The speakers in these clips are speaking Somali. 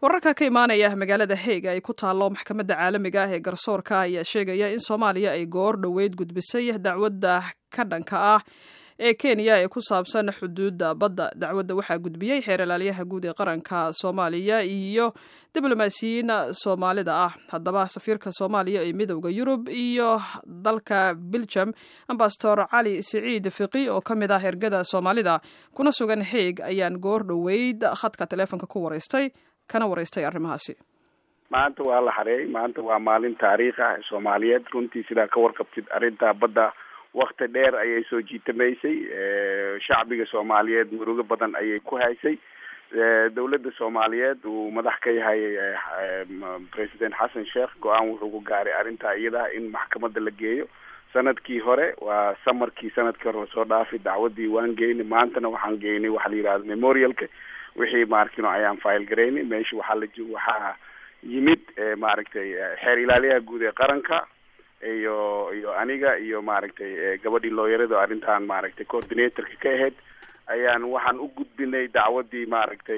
wararka ka imaanaya magaalada heeg ay ku taallo maxkamadda caalamiga ah ee garsoorka ayaa sheegaya in soomaaliya ay goor dhoweyd gudbisay dacwadda ka dhanka ah ee kenya ee ku saabsan xuduudda badda dacwadda waxaa gudbiyey xeer ilaaliyaha guud ee qaranka soomaaliya iyo diblomaasiyiin soomaalida ah haddaba safiirka soomaaliya ee midowda yurub iyo dalka biljam ambasador cali siciid fiqi oo ka mid ah ergada soomaalida kuna sugan heeg ayaan goor dhoweyd khadka taleefonka ku waraystay kana waraystay arrimahaasi maanta waa la xareeyay maanta waa maalin taariikh ah soomaaliyeed runtii sidaa ka warqabtid arrintaa badda wakti dheer ayay soo jiitamaysay shacbiga soomaaliyeed murugo badan ayay ku haysay dawladda soomaaliyeed uu madax ka yahay president xasan sheekh go-aan wuxuu ku gaaray arrintaa iyadaha in maxkamadda la geeyo sanadkii hore waa samarkii sanadkii hore lasoo dhaafay dacwadii waan geynay maantana waxaan geynay waxa la yidhahda memorialka wixii maarkino ayaan file garaynay meesha waxaa la waxaa yimid maaragtay xeer ilaaliyaha guud ee qaranka iyo iyo aniga iyo maaragtay gabadhii looyarada arrintan maaragtay coordinatorka ka ahayd ayaan waxaan u gudbinay dacwadii maaragtay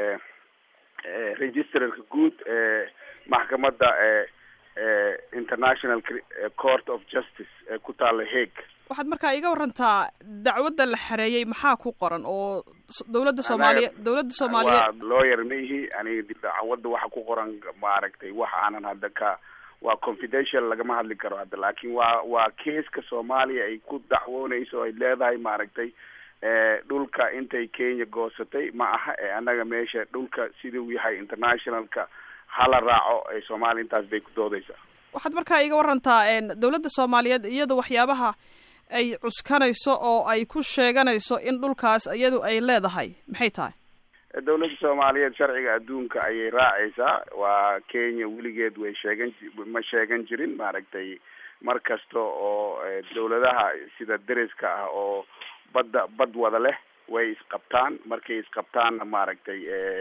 registrarka guud ee maxkamadda international court of justice ee ku taalla hague waxaad markaa iga warantaa dacwadda la xareeyey maxaa ku qoran oo dawladda soomaaliya dawladda soomaaliyeed waa lawyer ma ihi aniga dacwadda waxa ku qoran maaragtay wax aanan hadda ka waa confidential lagama hadli karo hadda laakin waa waa keeska soomaaliya ay ku dacwoonayso ay leedahay maaragtay dhulka intay kenya goosatay ma aha ee annaga meesha dhulka siduu yahay internationalka hala raaco ee soomaaliya intaas bay ku doodaysaa waxaad markaa iga warantaa dawladda soomaaliyeed iyada waxyaabaha ay cuskanayso oo ay ku sheeganayso in dhulkaas iyadu ay leedahay maxay tahay dawladda soomaaliyeed sharciga adduunka ayay raacaysaa waa kenya weligeed way sheegan ma sheegan jirin maaragtay mar kasta oo dawladaha sida deriska ah oo badda bad wada leh way isqabtaan markay isqabtaanna maaragtay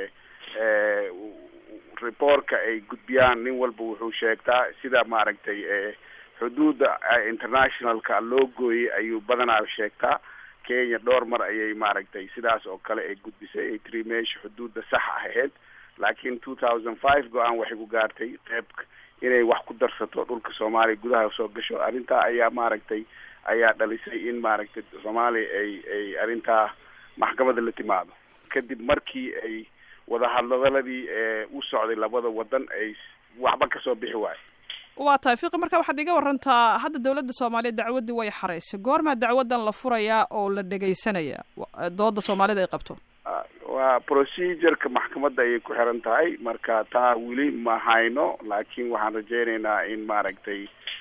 reportka ay gudbiyaan nin walba wuxuu sheegtaa sida maaragtay xuduudda internationalka loo gooyey ayuu badanaa sheegtaa kenya dhowr mar ayay maaragtay sidaas oo kale ay gudbisay ay tiri meesha xuduudda sax ahayd laakiin two thousand five go-aan waxay ku gaartay qeyb inay wax ku darsato dhulka soomaaliya gudaha soo gasho arrintaa ayaa maaragtay ayaa dhalisay in maaragtay soomaaliya ay ay arrintaa maxkamadda la timaado kadib markii ay wadahadladaladii u socday labada wadan ay waxba kasoo bixi waayo waa tahay fiqi marka waxaad iga warantaa hadda dawladda soomaaliyeed dacwaddii way xaraysay goormaa dacwaddan la furayaa oo la dhegaysanaya dooda soomaalida ay qabto waa procedureka maxkamadda ayay ku xiran tahay marka taa weli ma hayno laakiin waxaan rajeynaynaa in maaragtay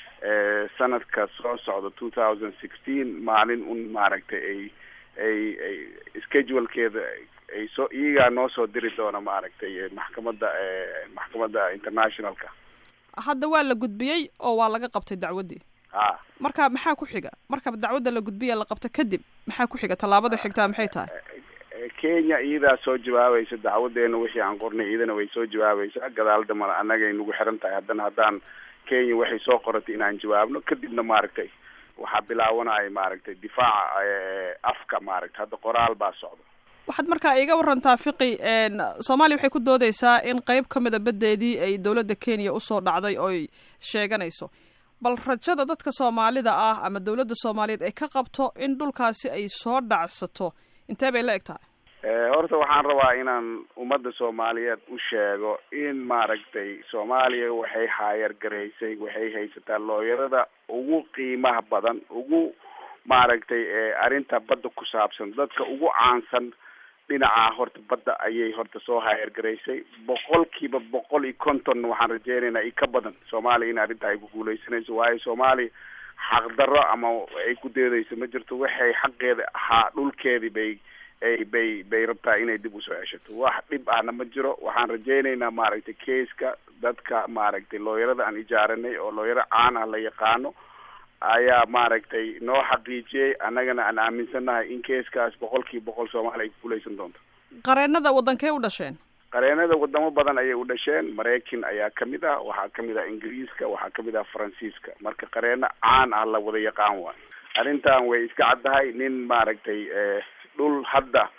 sanadka soo socda two thousand sixteen maalin un maaragtay ay ay ay schedulkeeda ay soo iyagaa noo soo diri doona maaragtay maxkamadda maxkamadda internationalka hadda waa la gudbiyey oo waa laga qabtay dacwaddii ha marka maxaa ku xiga marka dacwadda la gudbiya la qabto kadib maxaa ku xiga tallaabada xigtaa maxay tahay kenya iyadaa soo jawaabaysa dacwadeena wixii aan qornay iyadana way soo jawaabaysaa gadaal damana annagay nagu xiran tahay haddana haddaan kenya waxay soo qoratay inaan jawaabno kadibna maaragtay waxaa bilaabanaya maaragtay difaaca afka maaragtay hadda qoraal baa socda waxaad markaa iga warantaa fiqi soomaaliya waxay ku doodeysaa in qeyb ka mida baddeedii ay dawladda kenya usoo dhacday oy sheeganayso bal rajada dadka soomaalida ah ama dawladda soomaaliyeed ay ka qabto in dhulkaasi ay soo dhacsato intee bay la eg tahay horta waxaan rabaa inaan ummadda soomaaliyeed u sheego in maaragtay soomaaliya waxay haayar garaysay waxay haysataa looyarada ugu qiimaha badan ugu maaragtay arrinta badda ku saabsan dadka ugu caansan dhinaca horta badda ayay horta soo haayargaraysay boqolkiiba boqol iyo konton waxaan rajeynaynaa i ka badan soomaaliya in arrinta ay ku guuleysanayso waayo soomaaliya xaqdarro ama ay ku deedayso ma jirto waxay xaqeeda ahaa dhulkeedii bay ay bay bay rabtaa inay dib usoo ceshato wax dhib ahna ma jiro waxaan rajeynaynaa maaragtay keiska dadka maaragtay looyarada aan ijaaranay oo looyaro caan ah la yaqaano ayaa maaragtay noo xaqiijiyey annagana aan aaminsannahay in keiskaas boqolkiiba boqol soomaaliya ay ku guuleysan doonto qareenada waddankay u dhasheen qareenada wadamo badan ayay u dhasheen maraykan ayaa kamid ah waxaa kamid ah ingiriiska waxaa kamid ah faransiiska marka qareeno caan ah la wada yaqaan waayo arrintan way iska caddahay nin maaragtay dhul hadda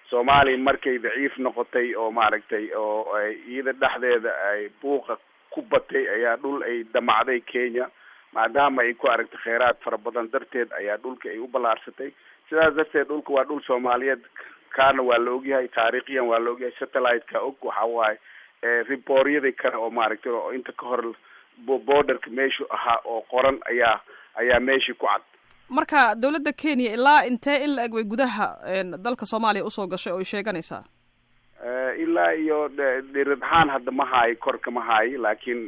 soomaaliya markay daciif noqotay oo maaragtay oo ay iyada dhexdeeda ay buuqa ku batay ayaa dhul ay damacday kenya maadaama ay ku aragtay kheyraad fara badan darteed ayaa dhulka ay u ballaarsatay sidaas darteed dhulka waa dhul soomaaliyeed kaana waa la ogyahay taariikhiyan waa la ogyahay satellite-ka og waxa waaye ribooryaday kale oo maaragtay oo inta ka hor borderka meeshu ahaa oo qoran ayaa ayaa meeshii ku cad marka dawladda kenya ilaa intee in la eg way gudaha dalka soomaaliya usoo gashay oo ay sheeganaysaa ilaa iyo dhirid ahaan hadda ma haayo korka ma haayo laakiin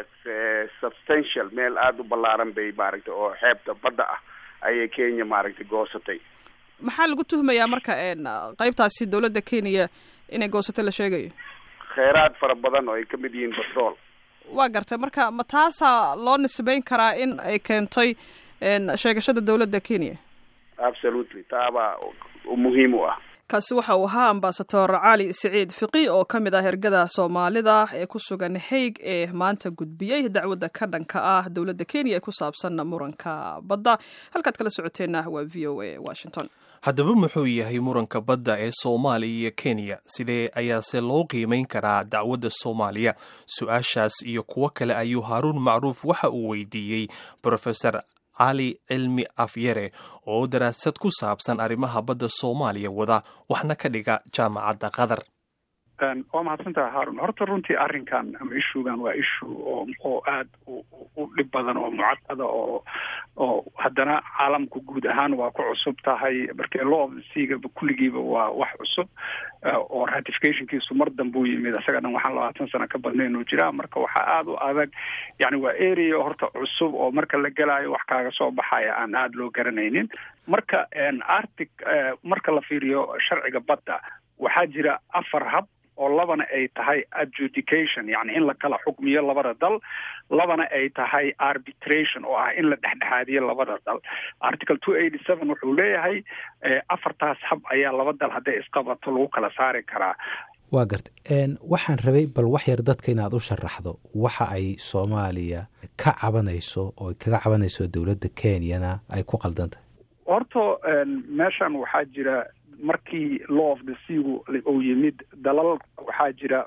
substantial meel aada u ballaaran bay maaragtay oo xeebta badda ah ayay kenya maaragtay goosatay maxaa lagu tuhmayaa marka qeybtaasi dawladda kenya inay goosatay la sheegayo kheyraad fara badan oo ay kamid yihiin batrool waa gartay marka ma taasaa loo nisbeyn karaa in ay keentay sheegashada dawladda kenya absolutely taabaa muhiim u ah kaasi waxa uu ahaa ambasador cali siciid fiqi oo ka mid ah ergada soomaalida ee ku sugan haig ee maanta gudbiyey dacwadda ka dhanka ah dowladda kenya ee ku saabsan muranka badda halkaad kala socoteenna waa v o a washington haddaba muxuu yahay muranka badda ee soomaaliya iyo kenya sidee ayaase loo qiimayn karaa dacwadda soomaaliya su-aashaas iyo kuwo kale ayuu haaruun macruuf waxa uu weydiiyey rofesor cali cilmi afyare oo daraasad ku saabsan arrimaha badda soomaaliya wada waxna ka dhiga jaamacadda qatar waa mahadsantaha haarun horta runtii arrinkan ama ishugan waa ishu oo oo aada u dhib badan oo mucaqada oo oo haddana caalamku guud ahaan waa ku cusub tahay markee law of the seagaba kulligiiba waa wax cusub oo ratificationkiisu mar dambe u yimid isaga dhan waxaan labaatan sano ka badnayn uu jiraa marka waxaa aada u adag yani waa area horta cusub oo marka la gelaayo wax kaaga soo baxaya aan aada loo garanaynin marka arctic marka la fiiriyo sharciga badda waxaa jira afar hab oo labana ay tahay adjudication yani in la kala xukmiyo labada dal labana ay tahay arbitration oo ah in la dhexdhexaadiyo labada dal article two eighty seven wuxuu leeyahay afartaas hab ayaa laba dal hadday isqabato lagu kala saari karaa waa garta waxaan rabay bal wax yar dadka inaad u sharaxdo waxa ay soomaaliya ka cabanayso oo kaga cabanayso dowladda kenyana ay ku qaldan tahay horta meeshan waxaa jira markii law of the seagu uu yimid dalal waxaa jira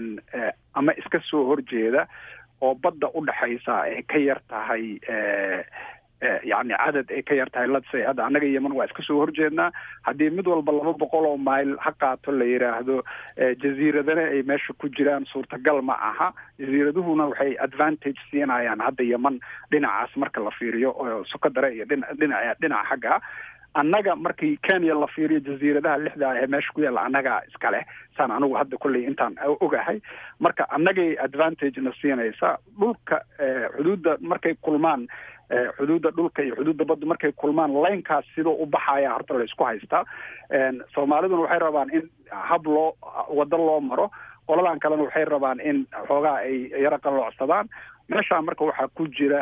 ama iska soo horjeeda oo badda u dhexaysa ay ka yar tahay yani cadad ay ka yar tahay ladsay hadda annaga yeman waa iska soo horjeednaa haddii mid walba laba boqol oo mile ha qaato la yidhaahdo jaziiradana ay meesha ku jiraan suurtagal ma aha jaziiraduhuna waxay advantage siinayaan hadda yeman dhinacaas marka la fiiriyo oo sokadare iyo dhina dhinaca dhinaca xagga annaga markii kenya la fiiriyo jaziiradaha lixda ee meesha ku yaalla annagaa iska leh saan anigu hadda kolley intaan ogahay marka annagay advantage na siinaysa dhulka xuduudda markay kulmaan xuduudda dhulka iyo xuduudda badda markay kulmaan laynkaas sidoo u baxaya horta laysku haystaa soomaaliduna waxay rabaan in hab loo waddo loo maro qoladan kalena waxay rabaan in xoogaa ay yaro qalloocsadaan meeshaa marka waxaa ku jira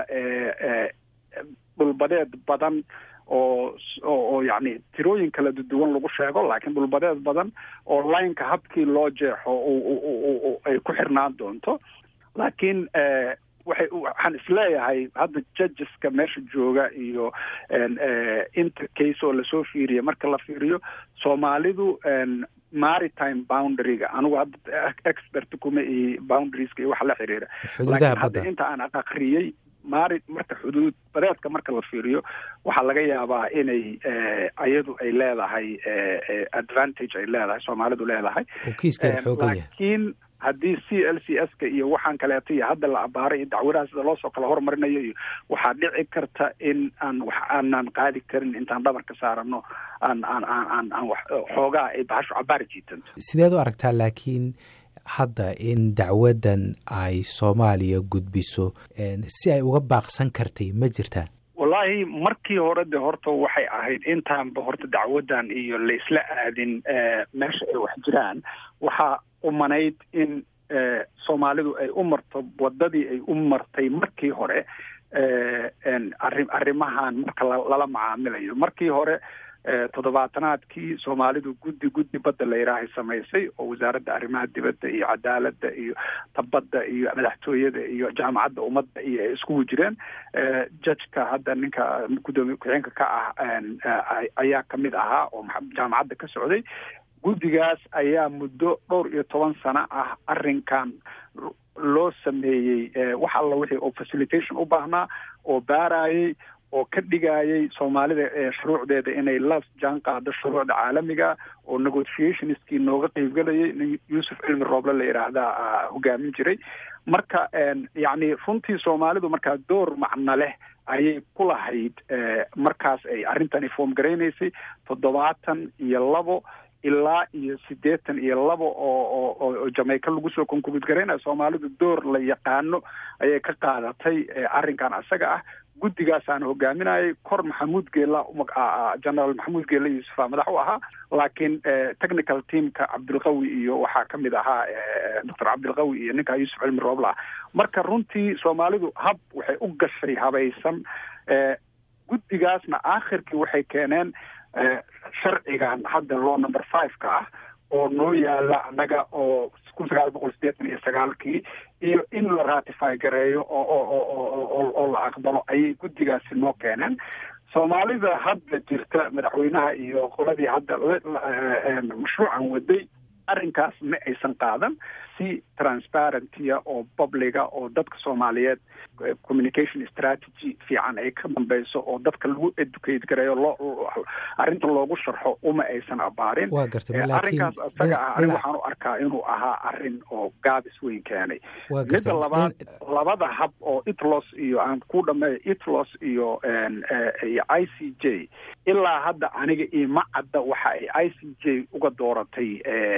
dhulbadeed badan oo oo yacni tirooyin kala duwan lagu sheego laakiin dhulbadeed badan oo lineka habkii loo jeexo ay ku xirnaan doonto laakiin waxay waxaan isleeyahay hadda judgeska meesha jooga iyo inter case oo lasoo fiiriya marka la fiiriyo soomaalidu maritime boundaryga anigu hadda expert kuma iyo boundarieska iyo waxa la xiriira laakiin hadda inta aan aqriyey mari marka xuduud badeedka marka la fiiriyo waxaa laga yaabaa inay ayadu ay leedahay advantage ay leedahay soomaalidu leedahay laakiin haddii c l c s ka iyo waxaan kaleeto iyo hadda la abaaray iyo dacwadaha sida loosoo kala hormarinayo iyo waxaa dhici karta in aan wax aanan qaadi karin intaan dhabarka saarano aan aan aan aan aan wax xoogaa ay bahasho cabaari jiitanto sideed u aragtaa laakiin hadda in dacwaddan ay soomaaliya gudbiso si ay uga baaqsan kartay ma jirtaa wallaahi markii hore de horta waxay ahayd intaanba horta dacwaddan iyo laisla aadin meesha ay wax jiraan waxaa umanayd in soomaalidu ay u marto waddadii ay u martay markii hore arri arrimahan marka lala macaamilayo markii hore toddobaatanaadkii soomaalidu guddi guddi badda la yidhaahay samaysay oo wasaaradda arrimaha dibadda iyo cadaaladda iyo tabadda iyo madaxtooyada iyo jaamacadda ummadda iyo ay iskugu jireen judgeka hadda ninka guddoomiye ku-xigeenka ka ah ayaa kamid ahaa oo jaamacadda ka socday guddigaas ayaa muddo dhowr iyo toban sano ah arrinkan loo sameeyey wax alla wixii oo facilitation u baahnaa oo baarayay oo ka dhigayay soomaalida shuruucdeeda inay la jaan qaado shuruucda caalamiga oo negotiationskii nooga qeybgelayay nin yuusuf cilmi rooble la yidhaahdaa hogaamin jiray marka yacni runtii soomaalidu markaa door macno leh ayay ku lahayd markaas ay arrintani foom garaynaysay toddobaatan iyo labo ilaa iyo siddeetan iyo labo oo oo jamaica lagu soo konkubid garaynaya soomaalidu door la yaqaano ayay ka qaadatay arrinkan isaga ah guddigaasaan hogaaminayay kor maxamuud geela generaal maxamuud geela yuusufa madax u ahaa laakiin technical teamka cabdilqawi iyo waxaa ka mid ahaa doctor cabdilqawi iyo ninkaa yuusuf cilmi roobla marka runtii soomaalidu hab waxay u gashay habaysan guddigaasna aakhirkii waxay keeneen sharcigan hadda law number five ka ah oo noo yaala annaga oo kun sagaal boqol sideetan iyo sagaalkii iyo in la ratify gareeyo oo oo oo la aqbalo ayay guddigaasi noo keeneen soomaalida hadda jirta madaxweynaha iyo qoladii hadda mashruucan waday arrinkaas ma aysan qaadan si transparentia oo publiga oo dadka soomaaliyeed communication strategy fiican ay ka dambeyso oo dadka lagu educate gareeyo loo arrinta loogu sharxo uma aysan abaarin waa gartay arrinkaas isaga ah aniga waxaan u arkaa inuu ahaa arrin oo gaabis weyn keenay midda labaad labada hab oo itlos iyo aan ku dhameeyo itlos iyo iyo i c j ilaa hadda aniga ima cadda waxa ay i c j uga dooratay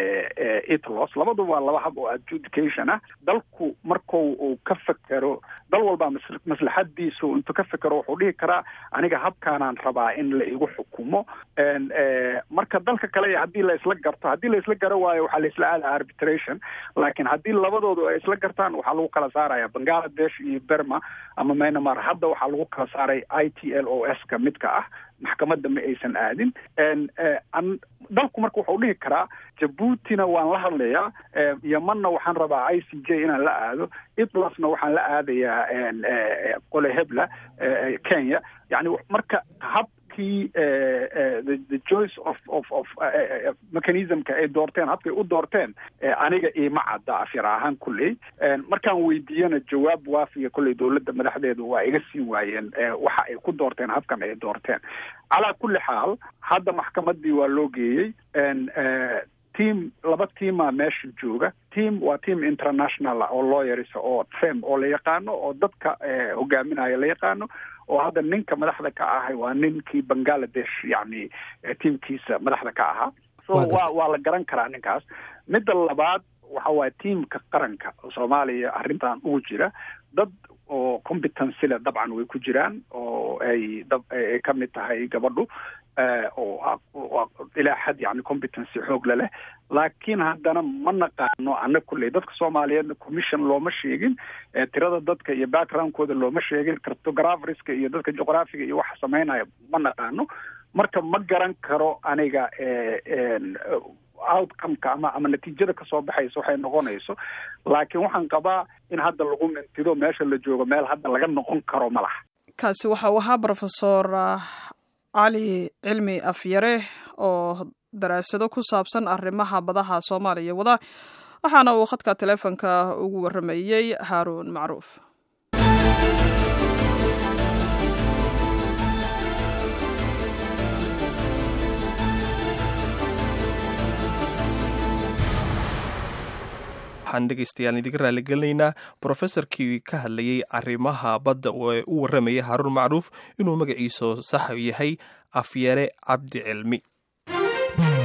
itlos labaduba waa laba hab oo adjudication ah dalku marku uu ka fekero dal walbaa maslaxadiisu intuu ka fekero wuxuu dhihi karaa aniga habkaanaan rabaa in la igu xukumo marka dalka kale haddii la isla garto haddii la isla garo waayo waxaa la isla aada arbitration laakiin haddii labadoodu ay isla gartaan waxaa lagu kala saaraya bangaladesh iyo berma ama myanmar hadda waxaa lagu kala saaray i t l o s ka midka ah maxkamadda ma aysan aadin dalku marka wuxuu dhihi karaa jabuutina waan la hadlayaa yemanna waxaan rabaa i c j inaan la aado itlasna waxaan la aadayaa qole hebla kenya yani marka habkii the choice of of of mechanismka ay doorteen habkay u doorteen aniga ima cadda afyar ahaan kulley markaan weydiiyana jawaab waafiya kolley dowladda madaxdeedu waa iga siin waayeen waxa ay ku doorteen habkan ay doorteen calaa kulli xaal hadda maxkamadii waa loo geeyey team laba teamaa meesha jooga team waa team international oo lawyers oo trem oo la yaqaano oo dadka hogaaminaya la yaqaano oo hadda ninka madaxda ka ahay waa ninkii bangaladesh yani teamkiisa madaxda ka ahaa so wa waa la garan karaa ninkaas midda labaad waxa waaya teamka qaranka soomaaliya arrintan ugu jira dad oo competency le dabcan way ku jiraan oo ay ay ka mid tahay gabadhu oo ilaa xad yani competency xoog le leh laakiin haddana ma naqaano ana kulley dadka soomaaliyeedna commission looma sheegin tirada dadka iyo backgroundkooda looma sheegin cartographerska iyo dadka juqraafiga iyo waxa sameynaya ma naqaano marka ma garan karo aniga outcomeka ama ama natiijada kasoo baxaysa waxay noqonayso laakiin waxaan qabaa in hadda lagu mintido meesha la joogo meel hadda laga noqon karo ma laha kaasi waxa uu ahaa rofesor cali cilmi afyare oo daraasado ku saabsan arrimaha badaha soomaaliya wada waxaana uu khadka teleefonka ugu waramayey haaruun macruuf waxaan dhegeystayaal idiga raaligelinaynaa brofesorkii ka hadlayay arrimaha badda ee u warramaya haaruun macruuf inuu magaciisu sax yahay afyare cabdi cilmi